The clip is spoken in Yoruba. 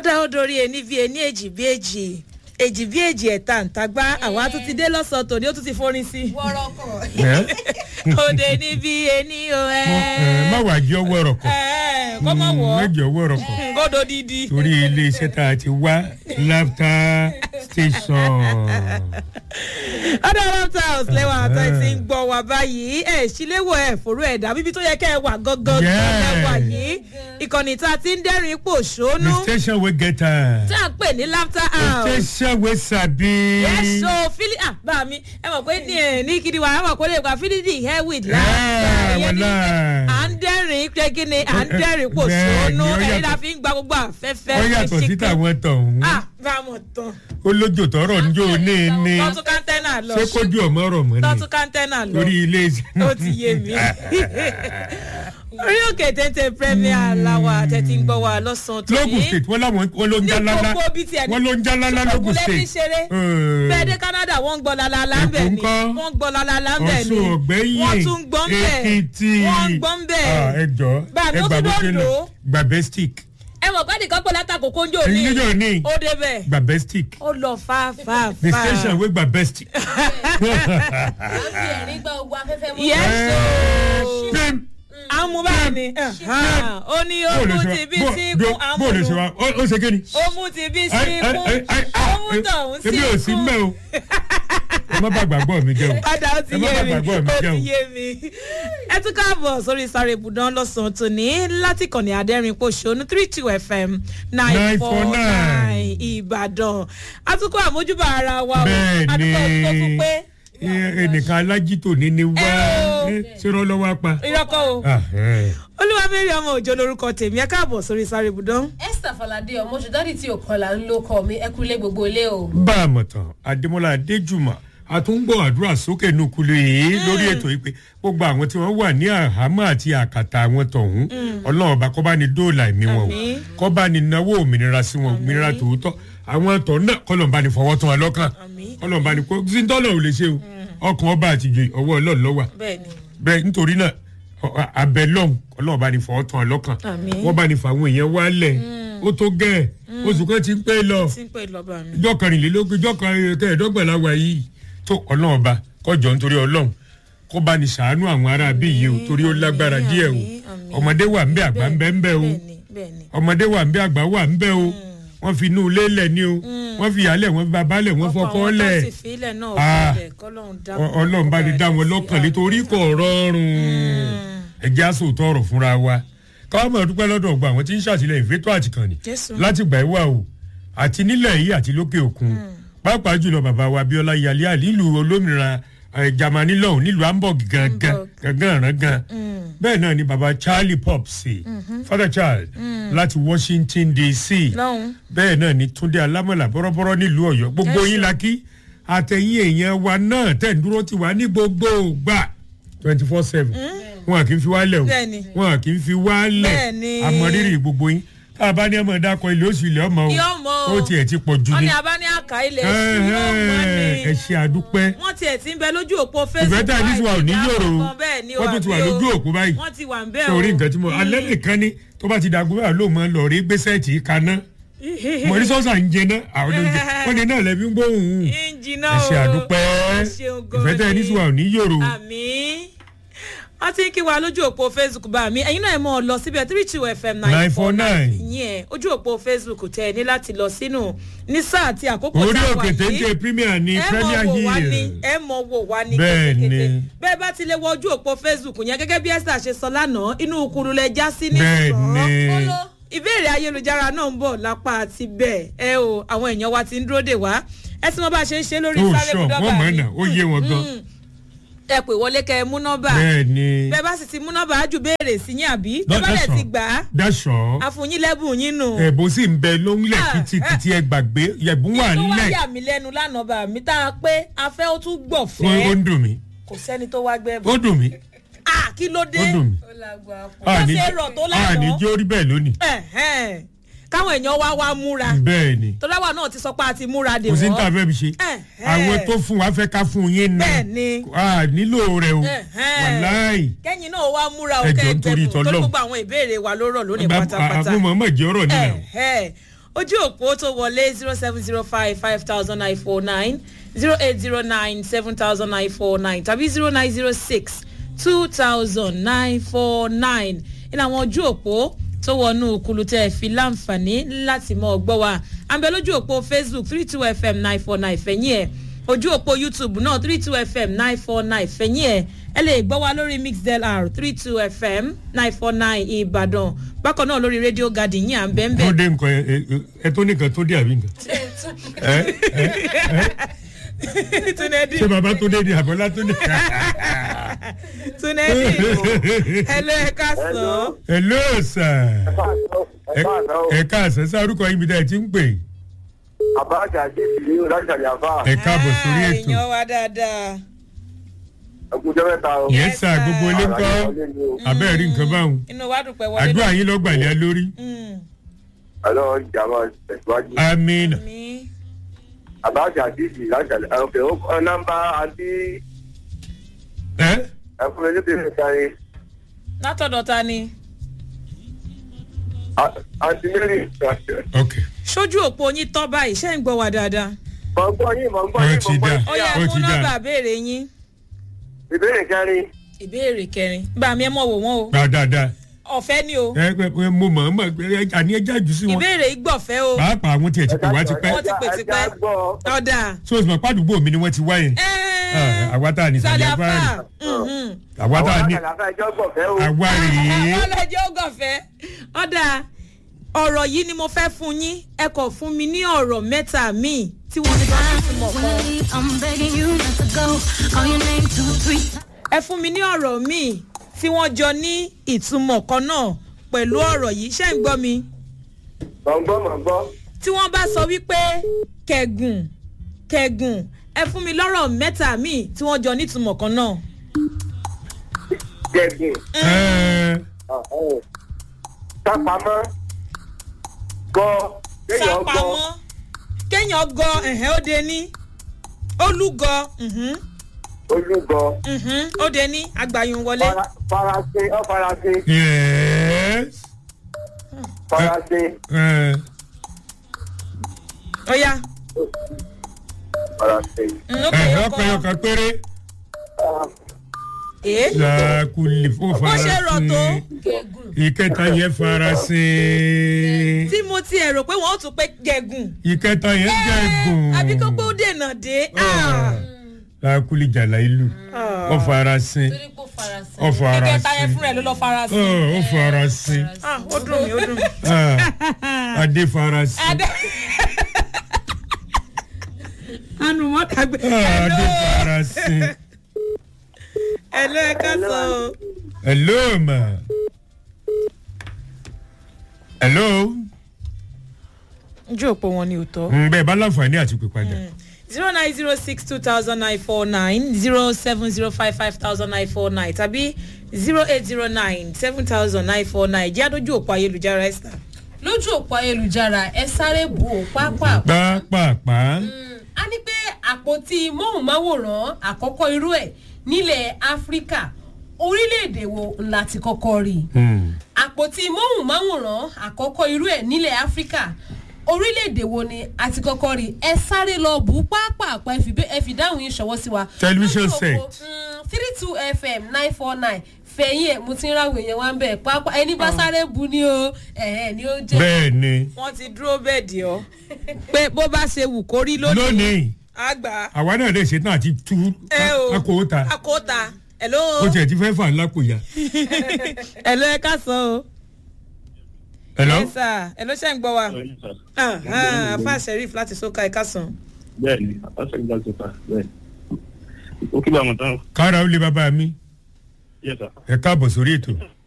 ọ̀dà odori ẹni bí ẹni èjì bí èjì èjì bí èjì ẹ̀ta ǹtagbá àwa tún ti dé lọ́sàn-án tòní ó tún ti forin sí. ẹ òde ní bí ẹni o ẹ. ẹ má wàá jẹ́ ọwọ́ ọ̀rọ̀ kan ẹ kọ́ mọ̀ wọ́ má jẹ́ ọwọ́ ọ̀rọ̀ kan kódò dídí. torí ilé iṣẹ́ tá a ti wá laughter station. ọ̀dọ̀ lọ́tà house lẹ́wọ̀n àtọ́ ẹ ti ń gbọ́ wa báyìí ẹ̀ síléwọ̀ ẹ̀ fòrò ẹ̀dá bíbí tó yẹ kẹ́ ẹ wà gangan Yeah. lẹ́wà yìí ìkànnì tá a ti ń dẹ́rìn ipò ṣónú the station wey get am. tá a pè ní laughter the house. station wey sabi. yẹ́sọ̀ fílí à bá mi ẹ mọ̀ pé ní ẹ̀ ní kiri wa ẹ mọ̀ pé lè gba fílídì hair with Yeah, laughter ìyẹn ní wàláì. à ń dẹ́rìn pé kí ni à ń dẹ́rìn ipò Bẹ́ẹ̀ ni, ṣónú ó ẹ̀yin yàtọ̀. la fi ń gba gbogbo àfẹ́fẹ́ ó yàtọ̀ sí ṣíkẹ́. tàwọn tọ̀hún. ah bá a mọ̀ tán ó lójó tọrọ njó ní ní. tọ́tún kántẹ́nà lọ ṣé kójú ọmọ ọ̀rọ̀ mọ́ tọ́tún ni. kántẹ́nà lọ torí ilé iṣẹ́. ó ti yé mi orí òkè tètè premier làwà tẹ̀tí ń gbọ́ wa lọ́sàn-án tó lógùn state wọ́n láwọn wọ́n ló ń já ní lálá gbogbo bíi tiẹ̀ ní wọ́n ló ń já lálá lógùn ṣùgbọ́n lẹ́bí state. ṣeré Eh. bẹ́ẹ̀ dé canada wọ́n ń gbọ́ lálálá ń bẹ̀ Èkó ni ńkọ́? wọ́n ń gbọ́ lálálá ń bẹ̀ ni ọ̀ṣun ọ̀gbẹ́yìn wọ́n tún ń gbọ́ ń bẹ̀ èkìtì wọ́n ń gbọ́ ń bẹ̀ Ah, ẹ jọ Bá mi, ẹ ó gbà tún bó ṣe dòdò. lọ gbàbẹ́stic ẹ mọ̀ pé nìkan pé látàkókò ń jò ní Níjó ní. ó débẹ̀ gbàbẹ́stic ó lọ fà fà the fà station wey gbàbẹ́stic. yẹ́sọ̀ Pim. àmú báyìí ni ó ní ó Bó lè mú ṣe ti bí wá- sí bó- kún bó- bó lè ṣe àmúlò wá ó ó ṣe kí ni. ó mú ti bí sí Ai, ai, kún ai, ai, ó mú tọ̀hún sí èmi ò sí kún. mẹ́ o ẹ má bàa gbàgbọ́ mi jẹ́ o padà ó ti ẹ má yé bàa mi gbàgbọ́ mi ó jẹ́ o. ti yé mi. ẹ tún káàbọ̀ sórí sáré ibùdó lọ́sàn-án tòní láti kànnì àdẹ́rìn pòṣónú three two fm nine four nine ìbàdàn atukọ̀ àmójúbà ara wa o bẹ́ẹ̀ adúgbò tó tún ni pé ẹ- ẹnìkan alájítò ní ni wá Ẹ o. ẹ, ṣé rán lọ́wọ́ apá. ìrọ́kọ̀ o Ah, ẹ. olúwa mẹ́rin ọmọ òjò lorúkọ tèmi ẹ káàbọ̀ sórí sáré ibùdó. esther falade ọmọ ṣùdádì tí òkọlà ń lo kọ mi ẹkúlé gbogbo ilé o. bá a mọ̀ tán adémọlá adéjùmọ̀ àtúngbọ̀ àdúrà sókè nùkulù yìí lórí ètò yìí pé gbogbo àwọn tí wọ́n wà ní àhámọ́ àti àkàtà àwọn tọ̀hún ọlọ́run ọba kọ́ bá ní dóòlà ẹ̀mí wọn o Àmín. kọ́ bá ní náwó òmìnira sí wọn òmìnira tòótọ́ àwọn tọ̀ náà kọ́lọ̀ bá ní fọwọ́ tán wọn lọ́kàn Àmín. kọ́lọ̀ bá ní kó síntọ́lọ̀ ò lè ṣe o ọkàn ọba àtijọ́ ọwọ́ ọlọ́run lọ́wọ́ bẹ́ẹ̀ ni bẹ́ẹ̀ nítorí náà ọ- a- abẹ lọ́hùn ọlọ́run bá ní fọwọ́ tán wọn lọ́kàn Àmín. wọ́n bá ní fàwọn èèyàn wálẹ̀ ó tó gẹ́ẹ̀ oṣù kan ti ń pẹ́ lọ tí ń pè lọ́ba mi. ìjọ kẹrìnlélógún ìjọ kẹrìndínlọ́gbọ̀nlá wa yìí tó ọlọ́run ọba kọjọ nítorí ọlọ́run kó bá ní sàánú àwọn ará bí yìí o torí ó lágbára àmín, díẹ̀ o àmín, àmín. ọmọdé wà ń bẹ àgbà ń bẹ ń bẹ o bẹ́ẹ̀ ni bẹ́ẹ̀ ni. ọmọdé wà ń bẹ àgbà wà ń bẹ o wọ́n fi inú ilé lẹ̀ ní o wọ́n fi ìyálẹ̀ wọ́n fi bàbá lẹ̀ wọ́n fọkọ́ àwọn lẹ̀ tó sì fílẹ̀ náà Ah. bẹ̀rẹ̀ kọ́lọ́run dá Ọ- ọlọ́run bá ní dá wọn lọ́kàn nítorí kò rọrùn ẹ̀jẹ̀ àsòótọ́ ọ̀rọ̀ fúnra wa káwọn máa dúpẹ́ lọ́dọ̀ ọgbà àwọn tí ń ṣàtìlẹ́yìn fẹ́tò àtìkànnì Jésù. láti gbà ẹ́ wà o àti nílẹ̀ yìí àti lókè òkun pàápàá jùlọ bàbá wa abiola yalé àlílù olómìnira eh, jamani lọ́hùn nílùú hamburg gangan Hamburg. gangan rangan bẹ́ẹ̀ náà ni bàbá charlie popsi father charles láti washington dc lọ́hùn. bẹ́ẹ̀ náà ni túndé alámọ̀là bọ́rọ́bọ́rọ́ nílùú ọ̀yọ́ gbogbo Yes, yín sir. la kí àtẹ̀yìn èèyàn wa náà tẹ̀ ń dúró ti wá ní gbogbo gbà twenty four seven wọn à kì í fi wá lẹ̀ o Bẹ́ẹ̀ni. wọn à kì í fi wá lẹ̀ Bẹ́ẹ̀ni. àmọ̀rírì gbogbo yín tá a bá ní ọmọ dákọ ilé oṣù ilé ọmọ o Yóò mọ o. ó tiẹ̀ ti pọ̀ jù wọ́n ni ní abá ní àká ilẹ̀ sí yóò mọ́ ni. ẹ ṣe àdúpẹ́ wọ́n tiẹ̀ ti ń bẹ lójú òpó facebook ìfẹ́ tá a ní sí wa ò ní báyìí, yòrò o ìdáàbò kan bẹ́ẹ̀ ni wọ́n tún ti wà lójú òpó báyìí wọ́n ti wà ń bẹ́ẹ̀ o. sórí nǹkan tí mo alẹ́ nìkan ni tó bá ti dàgbò báyìí ló mọ lọ rí gbèsè tì í kaná mọ̀rí sọ́sà ń jẹ náà àwọn oúnjẹ wọ́n ní náà lẹ́bí ń gbóhùn ìjìnà ẹ ṣe àdúpẹ́ ẹ ṣeun gan ìfẹ́ tẹ́ ẹ ní sí wa ò ní yòrò àmì wọ́n ti ń kí wa lójú òpó facebook bá mi ẹ̀yin náà ẹ̀ mọ́ ọ lọ síbẹ̀ three two fm nine four nine 949. ìyẹn ojú òpó facebook tẹ ẹ ní láti lọ sínú ní sáà àti àkókò orí tá a wà òkè téńté yìí premier ní ẹ premier mọ wò wá ní hill ẹ mọ wò wá ní Bẹ́ẹ̀ ni. kétékété bẹ́ẹ̀ bá ti lè wọ ojú òpó facebook yẹn gẹ́gẹ́ bí esther ṣe sọ lánàá inú kuru lẹ já sí ní bẹ́ẹ̀ ni sàn ìbéèrè ayélujára náà ń bọ̀ lápá àti bẹ́ẹ̀ ẹ o àwọn èèyàn wa ti ń dúró dè wá ẹ sì mọ bá a ṣe ń ṣe lórí ó sáré sọ bùdọ́gà wọ́n mọ̀ ọ́nà ó yé wọn gan ẹ pè wọlé kẹ ẹ mú nọ́mbà bẹ́ẹ̀ ni bẹ́ẹ̀ bá sì ti mú nọ́mbà á ju béèrè sí yín àbí Lọ- bẹ́ẹ̀ bá lẹ̀ that's ti all. gbà á dáṣọ àfùyín lẹ́bùn yín nù. ẹ̀bùn sì ń bẹ lóńlẹ̀ Ah, kìtìkìtì ẹ gbàgbé ẹ̀bùn wà tó wá nílẹ̀ yà mí lẹ́nu lánàá bá mi tá a pé afẹ́ ó tún gbọ̀ ó ó fẹ́ ń dùn mí kò sẹ́ni tó wá gbẹ́ bọ̀. ó dùn mí à kí ló dé ó dùn mí ó lágbá pọ̀. Bó àní ṣe rọ̀ tó lánàá. àní jẹ́ orí bẹ́ẹ̀ lónìí Ẹ̀hẹ́n. káwọn èèyàn wá wá múra bẹ́ẹ̀ ni tó dáwà náà ti sọ pé a ti múra dè kò sí ní wọ́n. tàbí ẹbí ṣe Ẹ̀hẹ́n. àwọn tó fún wa fẹ́ ká fún yín náà bẹ́ẹ̀ ni a nílò rẹ o Ẹ̀hẹ́n. wàláì kẹ́yìn náà wá múra o Ẹ jọ̀ọ́ kẹ́ ẹ nítorí gbẹ̀bùn tó ìtọ́lọ́run. gbogbo àwọn ìbéèrè wa ló rọ̀ lónìí pátápátá. àwọn ọmọ jẹ́ ọ̀rọ̀ nílẹ̀ o Ẹ̀hẹ́. ojú òpó tó wọlé zero seven zero five five thousand nine four nine zero eight zero nine seven thousand nine four nine tàbí zero nine zero six two thousand nine four nine ní àwọn ojú òpó tó wọnú kulu tẹ́ ẹ fi láǹfààní láti mọ ọgbọ́ wa àbẹ lójú òpó facebook three two fm nine four nine fẹ̀yìn ẹ̀ ojú òpó youtube náà three two fm nine four nine fẹ̀yìn ẹ̀ ẹ lè gbọ́ wa lórí mixdlr three two fm nine four nine ìbàdàn bákan náà lórí radio garden yìí à ń bẹ́ẹ̀ tó bẹ́ẹ̀ dé nǹkan ẹ- ẹ- ẹ tó nìkan tó dé àbí nǹkan. ẹ ẹ tunedi ṣé baba tó dé ni àbọ̀lá tó dé. tunedi hello ẹ ká sọ hello sir. ẹ ẹ káàsán sárúkọ yín bí dáa ti ń pè. àbájá àti ìlú láṣàlẹ̀ àfà ẹ káàbọ̀ sórí ètò. èèyàn wa dáadáa ẹkúnjẹ mẹ́ta o. yẹn sá gbogbo ilé ń kọ́ abẹ́ẹ̀ rí nǹkan báwọn. inú wa dùn pẹ́ wọlé àdúrà yín lọ́gbàlẹ́ lórí. Mm, ẹlọ ìjàmbá tẹsíwájú. amina. mi àbájá àti ìlú láṣàlẹ̀ ọkẹ ó nọmba àti ẹ ẹkúnjẹ níbi ìsáré látọ̀dọ̀ ta ni àti mary. ok sójú òpó yín tọ́ báyìí ṣé ń gbọ́ wa dáadáa mọ̀ ń gbọ́ yín mọ̀ ń gbọ́ Ó yín ti mọ̀ ń gbọ́ dá. yín. ó yá Ó mú ti dá. nọ́mbà béèrè yín ìbéèrè kẹrin ìbéèrè kẹrin gbà mí ẹ mọ̀ wò wọ́n o gba dáadáa. ọ̀fẹ́ ni o ẹ ẹ ẹ, mo mọ̀ ọ́n mọ̀ ẹ, àní ẹja jù sí wọn. ìbéèrè ìgbọ̀fẹ́ o pàápàá àwọn tiẹ̀ ti pè wá ti pẹ́. Wọ́n ti pè ti pẹ́. ẹja gbọ́ ọ̀dà so ìsìnkú pàdúgbò mi ni wọ́n ti wá yẹn. Ah, àwa tá a ní sàlẹ̀ sàlẹ̀ afárá afá àwa tá a ní àlàfà ẹjọ́ gbọ̀fẹ́ o. àwa rèé. ọlọ́jọ́ ògànfẹ́ ọ̀dà ọ̀rọ̀ yìí ni mo fẹ́ fún yín ẹ kọ̀ fún mi ní ọ̀rọ̀ mẹ́ta míì tí wọ́n ní bá fi mọ̀ Wanna kan leave, I'm begging you not to go. Call your name two, three times. ẹ fún mi ní ọ̀rọ̀ míì tí wọ́n jọ ní ìtumọ̀ kan náà pẹ̀lú ọ̀rọ̀ yìí ṣé ń gbọ́ mi mọ̀ ń gbọ́ mọ̀ ń gbọ́. tí wọ́n bá sọ wípé kẹ̀gùn kẹ̀gùn ẹ fún mi lọ́rọ̀ mẹ́ta míì tí wọ́n jọ nítumọ̀ kan náà jẹ̀gùn Ẹ, sápamọ́ gbọ́ kéèyàn gbọ́ sápamọ́ kéèyàn gọ ẹ̀hẹ́ ó de ní olúgọ mhm, olúgọ mhm, ó de ní àgbàyùn wọlé fara- farasin ọ farasin yes. farasin Ẹ, ó yá farasin. mm, ó ẹ, kéèyàn ọkọ̀ ẹyọ kọ kan péré. èé làákùlì fún bó ṣe rọ̀ tó farasin. kẹ́gùn ìkẹta yẹn farasin. tí mo ti ẹ̀ rò pé wọ́n ó tún pé gẹ̀gùn ìkẹta yẹn gẹ̀gùn. àbí kó pé ó dènà dé ah. làákùlì jàlá ìlú. ọ farasin. torí pé ó farasin. ọ farasin. ìkẹta yẹn fúnra ẹ̀ ló lọ fara sí. Ọ, ọ farasin. ah ó dùn mí ó dùn mí. Ah, adé farasin. adé anumọ dàgbé. Ah, adé farasin. ẹ ló ẹ ká sọ o. hello ma. hello. ojú òpó wọn ni ò tọ́. ń bẹ́ẹ̀ bá láǹfààní àti pè padà. zero nine zero six two thousand nine four nine zero seven zero five five thousand nine four nine tàbí zero eight zero nine seven thousand nine four nine jẹ́ àdójú òpó ayélujára esther. lójú òpó ayélujára ẹ sáré bù ó pápá. pápápá. a ní pé àpótí móhùnmáwòrán àkọ́kọ́ irú ẹ̀ nílẹ̀ áfíríkà orílẹ̀-èdè wo ńlá ti kọ́kọ́ rí i Hmm. àpótí móhùnmáwòrán àkọ́kọ́ irú ẹ̀ nílẹ̀ áfíríkà orílẹ̀-èdè wo ni a ti kọ́kọ́ rí i ẹ sáré lọ bù ú pápápá ẹ fi bẹ́- ẹ fi dáhùn yín ṣọwọ́ sí wa. Television Lójú òpó, set. mm, three two fm nine four nine fẹ̀yìn ẹ̀ mo ti ń ráwọ̀ èèyàn wá ń bẹ̀ pápá ẹni bá sáré bu ni o ẹ̀ẹ́ ni ó jẹ́. bẹ́ẹ̀ ni wọ́n ti dúró bẹ́ẹ̀ dì ọ́ pé bó bá ṣe wù kó rí lónìí lónìí àgbà àwa náà lè ṣetán àti tú ẹ o akóta akóta hello ó tiẹ̀ ti fẹ́ fà ńlá kò yá. hello ẹ ká sọ o. hello. ẹ sà hello ṣe ń gbọ́ wa Ah, ah, afa sheriff láti soka ẹ ká sàn. bẹẹni ọsẹ ìgbà tó ta bẹẹni ó kí bá wọn tán kára ó lé bàbá mi yẹ sá ẹ káàbọ̀ sórí ètò.